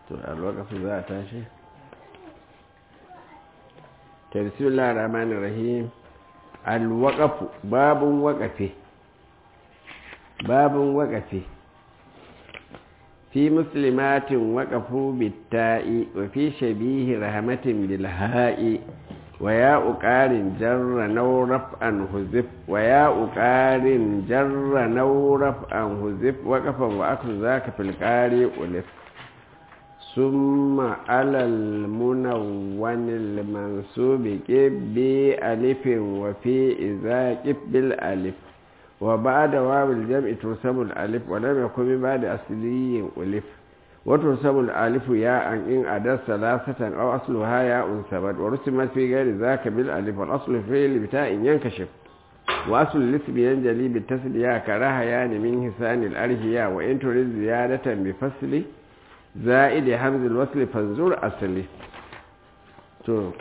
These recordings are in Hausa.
to alwakafu za a tashi ta bismillah rahman rahim alwakafu babun wakafe babun wakafe fi muslimatin wakafu bitta'i wa fi shabihi rahmatin bilha'i wa ya uƙarin jarra nauraf an huzif wa ya uƙarin jarra nauraf an huzif waƙafan wa aka za ka filƙari ulif ثم على المنون المنصوب كب بألف وفي إذا كب بالألف وبعد واو الجمع ترسم الألف ولم يكن بعد أصلي ألف وترسم الألف ياء إن أدى ثلاثة أو أصلها ياء ثبت ورسمت في غير ذاك بالألف والأصل في البتاء ينكشف وأصل الاسم ينجلي بالتسلية كراها يعني من حسان الأرهية وإن تريد زيادة بفصل za'id hamzul wasli fanzur asali to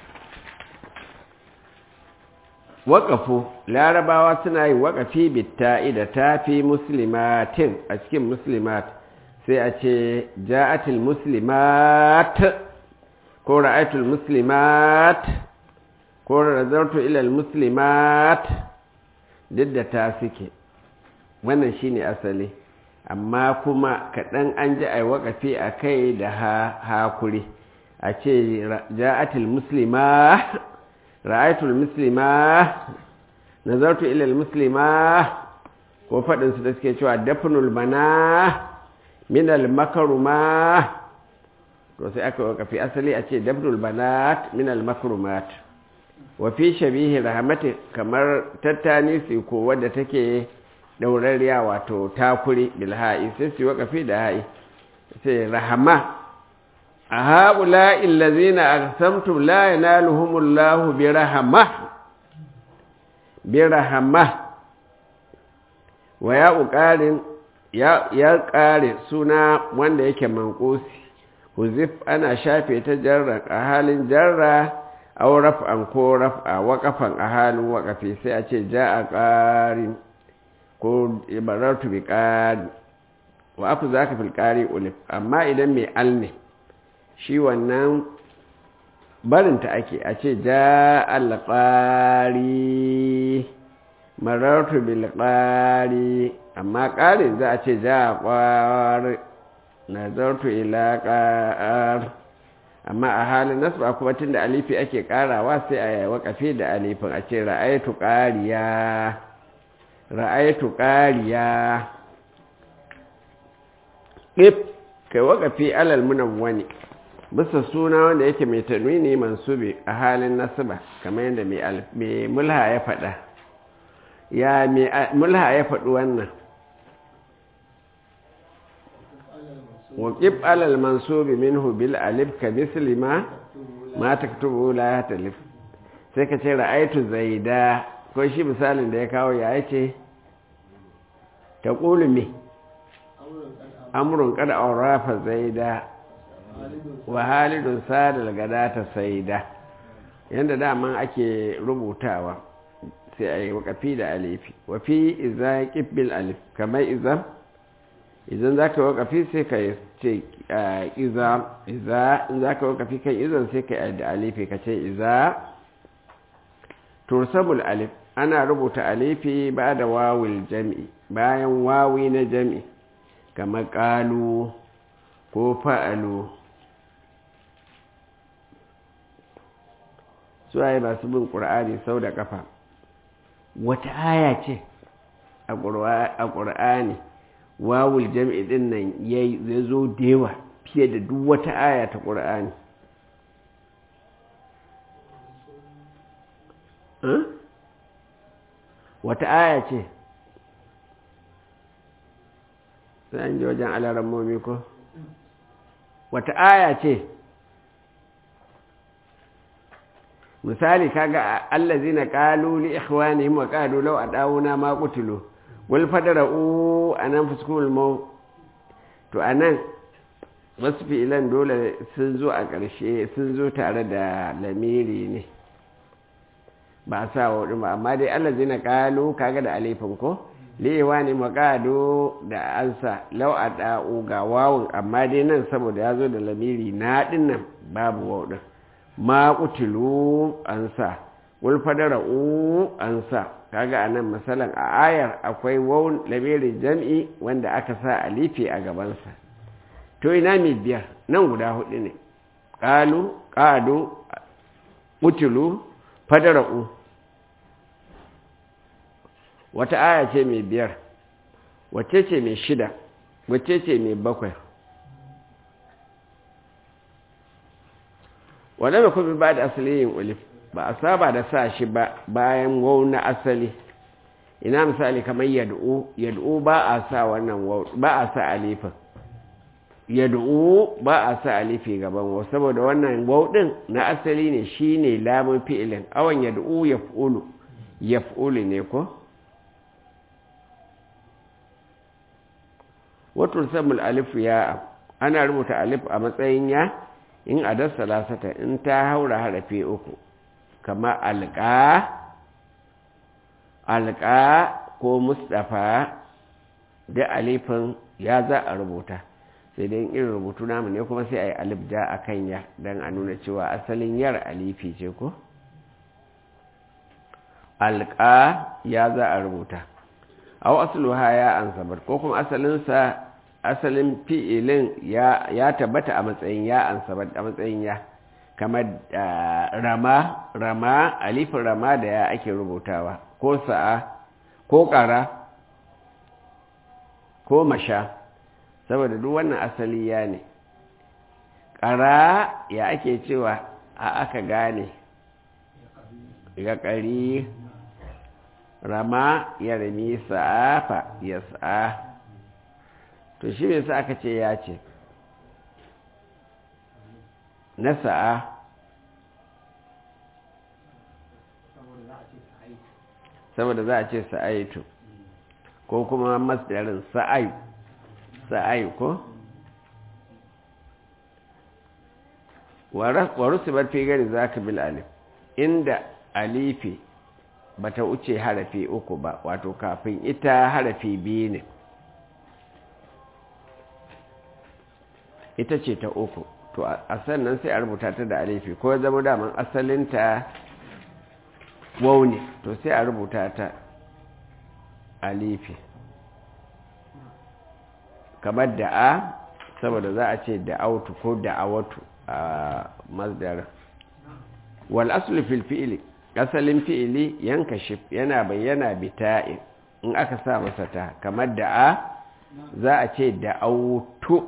waƙafu larabawa suna yin waƙafi bitta'i da tafi muslimatin a cikin muslimat sai a ce ja'atul muslimat ko ra'aitul muslimat ko razartu ilal muslimat duk da ta suke wannan shine asali amma kuma kaɗan an ji a waƙafi a kai da hakuri a ce ja'atul muslima ra'aitul muslima nazartu ilal muslima ko faɗinsu da suke cewa dafnul bana minal makaruma to sai aka waƙafi asali a ce dafnul banat minal makarumat wa fi shabihi rahmati kamar tattani su ko wadda take ɗaurariya wato takuri bilha'i sai su wakafi da ha'i sai rahama a haɓula illazina a samtum la yanaluhumullahu bi rahama bi rahama wa ya ƙarin ya ƙare suna wanda yake manƙosi huzif ana shafe ta jarra a halin jarra au raf'an ko raf'a waƙafan a halin waƙafi sai a ce ja a ƙarin ko ibarartu bi ƙari wa aku za ka filƙari ulif amma idan mai al ne shi wannan barinta ake a ce ja alƙari marartu bil ƙari amma ƙarin za a ce ja ƙwari nazartu ila ƙar amma a halin nasba kuma tun da alifi ake ƙarawa sai a yi waƙafi da alifin a ce ra'aitu ƙariya ra'aitu ƙariya ɗif kai waƙafi alal munawwani bisa suna wanda yake mai tanwini mansubi a halin nasiba kamar yadda mai mulha ya faɗa ya mai mulha ya faɗi wannan waƙif alal mansubi minhu bil alif ka misli ma ma taktubu la talif sai ka ce ra'aitu zaida ko shi misalin da ya kawo ya ce ta ƙulu me amurin kada aurafa zaida wa halidun sadal gada ta saida yadda daman ake rubutawa sai a yi wakafi da alifi wafi iza ƙibbil alif kamar izan idan za ka wakafi sai ka ce iza iza in za ka wakafi kan izan sai ka yi da alifi ka ce iza tursabul alif ana rubuta alifi ba da wawil jam'i bayan wawi na jam'i kamar ƙalu ko fa'alu suwaye masu bin ƙur'ani sau da ƙafa wata aya ce a ƙur'ani wawul jam'i ɗin nan ya zo dewa fiye da duk wata aya ta ƙur'ani wata aya ce sai an ji wajen alaran momi ko wata aya ce misali kaga allazina qalu li ikhwanihim wa qalu law adawuna ma qutilu wal fadra'u anan fuskumul maw to anan wasu fi'ilan dole sun zo a ƙarshe sun zo tare da lamiri ne ba a sa wa ba amma dai allazina qalu kaga da alifin ko liwa ne makado da ansa lau a da'u ga wawun amma dai nan saboda ya zo da lamiri na dinnan babu wawun ma kutilu ansa wulfadara'u ansa kaga a nan misalan a ayar akwai wawun lamirin jam'i wanda aka sa alifi a gabansa to ina mai biyar nan guda hudu ne ƙalu ƙado kutilu fadara'u wata aya ce mai biyar wace ce mai shida wace ce mai bakwai wadda mai kuma ba da asali yin ulif ba a saba da sa shi ba bayan wau na asali ina misali kamar yad'u yad'u ba a sa wannan wau ba a sa alifin yad'u ba a sa alifi gaban wau saboda wannan wau din na asali ne shine lamun fi'ilin awan yad'u yaf'ulu yaf'ulu ne ko wato samul alif ya ana rubuta alif a matsayin ya in adar salasata in ta haura harafi uku kama alƙa alƙa ko mustafa da alifin ya za a rubuta sai dai irin rubutu namu ne kuma sai a yi alif ja a kan ya don a nuna cewa asalin yar alifi ce ko alƙa ya za a rubuta aw asluha ya ansabar ko kuma asalinsa asalin fi'ilin ya ya tabbata a matsayin ya ansabar a matsayin ya kamar rama rama alifin rama da ya ake rubutawa ko sa'a ko ƙara ko masha saboda duk wannan asali ya ne ƙara ya ake cewa a aka gane ya ƙari rama ya rami sa'afa ya sa'a to shi ne sa aka ce ya ce na sa'a saboda za a ce sa'aitu ko kuma masdarin sa'ai sa'ai ko wa rusubar fi gari za ka bil alif inda alifi bata wuce harafi uku ba wato kafin ita harafi biyu ne ita ce ta uku to a sannan sai a rubuta ta da alifi ko zama daman asalinta wau ne to sai a rubuta ta alifi kamar da'a saboda za a ce da'autu ko da'awatu a masdar wal aslu fil fi'li asalin fi'ili yanka shif yana bayyana bita'in in aka sa masa ta kamar da'a za a ce da'autu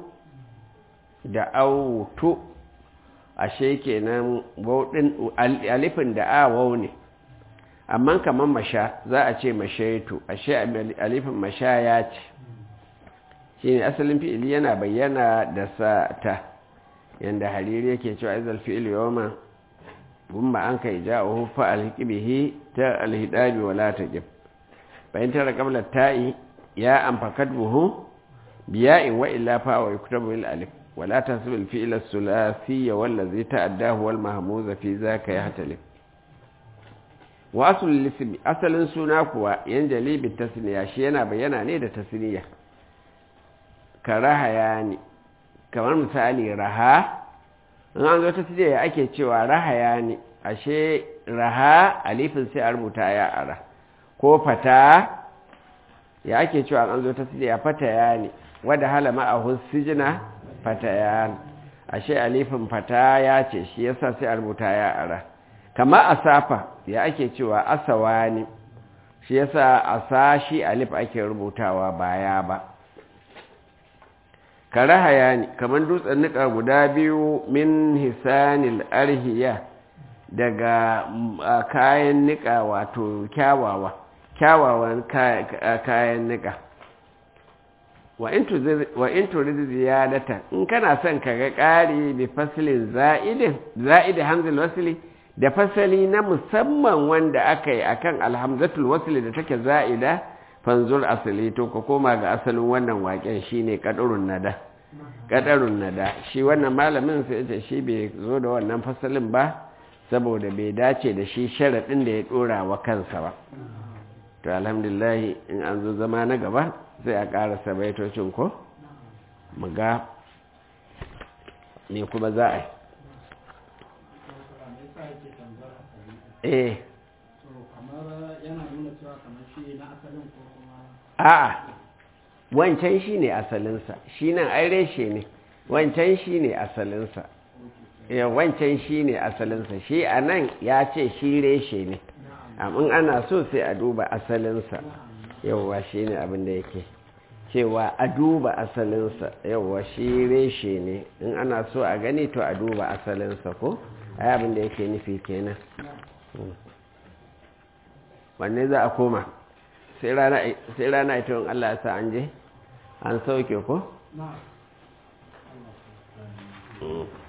da'autu ashe kenan wauɗin alifin da'a wau ne amma kamar masha za a ce mashaitu ashe alifin masha ya ce shi ne asalin fi'ili yana bayyana da sa ta yadda hariri yake cewa izal fi'ili yawon gumma an kai ja'uhu fa alhiqibihi ta alhidabi wala taqib bayan tara qabla ta'i ya an fakatbuhu biya'in wa illa fa wa yuktabu bil alif wala tasbu al fi'l as-sulathi wallazi ta'addahu wal mahmuz fi zaka yahtalif wa asl al asalin suna kuwa yanjali bit tasniya shi yana bayyana ne da tasniya karaha yani kamar misali raha in an zo ta sije ya ake cewa rahaya ne ashe raha alifin sai a rubuta ya ara ko fata ya ake cewa an zo ta sije ya fata ya ne wadda halama a husijina fata ya ashe alifin fata ya ce shi yasa sai a rubuta ya ara kama asafa ya ake cewa asawa ne shi yasa asa shi alif ake rubutawa baya ba kare hayani kamar dutsen nika guda biyu min hisanil arhiya daga kayan nika wato kyawawa kyawawan kayan nika wa in turid ziyadata in kana son ka ga ƙari bi faslin za'idin za'idi hamzul wasli da fasali na musamman wanda aka yi akan alhamzatul wasli da take za'ida fanzur asali to ka koma ga asalin wannan waken shine kadarun nada kadarun nada shi wannan malamin sai ce shi bai zo da wannan fasalin ba saboda bai dace da shi sharaɗin da ya ɗora wa kansa ba to alhamdulillah in an zo zama na gaba sai a ƙarasa baitocin ko mu ga me kuma za a yi eh a'a wancan shi ne asalinsa shi nan ai reshe ne wancan shi ne asalinsa ya wancan shi ne asalinsa shi a nan ya ce shi reshe ne amma ana so sai a duba asalinsa yauwa shi ne abin da yake cewa a duba asalinsa yauwa shi reshe ne in ana so a gani to a duba asalinsa ko ai abin da yake nufi kenan wanne za a koma sai rana ita in Allah ya sa an je an sauke ko?